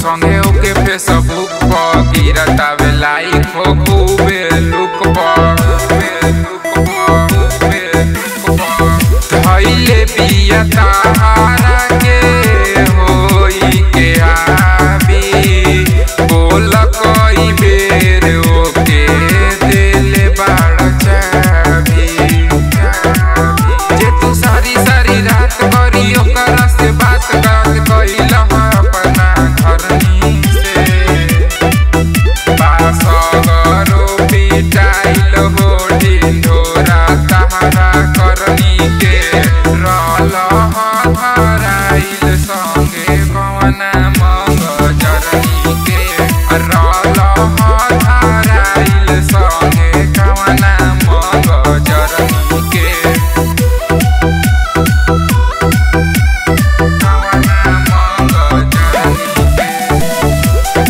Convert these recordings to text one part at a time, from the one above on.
संगे ओके फेसबुक पर गिरतावे लाइक हो खूबे लुक पर धैले बिया ताहारा के होई के आबी बोल कई बेर ओके देले बाड़ चाबी जे तू सारी सारी रात करी ओकरा से बात बात कइल अपना घरनी से बासगरो पिटाइल हो ढिढोरा तहरा करनी के रल धराइल संगे कवना मंग जरनी के रल धराइल संगे कवना मंग जरनी के कवना मंग जरनी के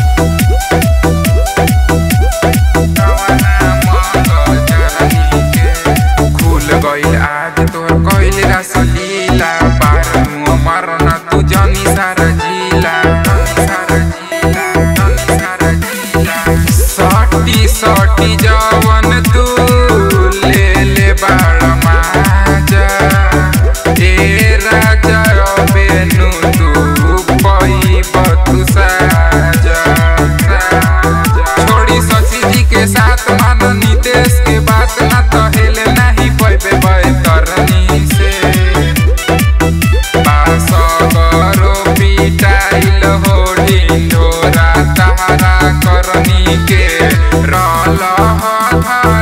खुल गइल आज तोर कइल रसलीला पार मुँह मरना तू जनी सारा जिला सारा जिला जनी सारा जिला सटी सटी जवन तू ले ले बाड़ माजा ए राजा बेनु तू पई बतु साजा छोड़ी शशि जी के साथ मानो नितेश के बात ना तहेले नहीं पैबे बैतरनी से बासगरो पिटाइल हो ढिढोरा तहरा करनी के रल धराइल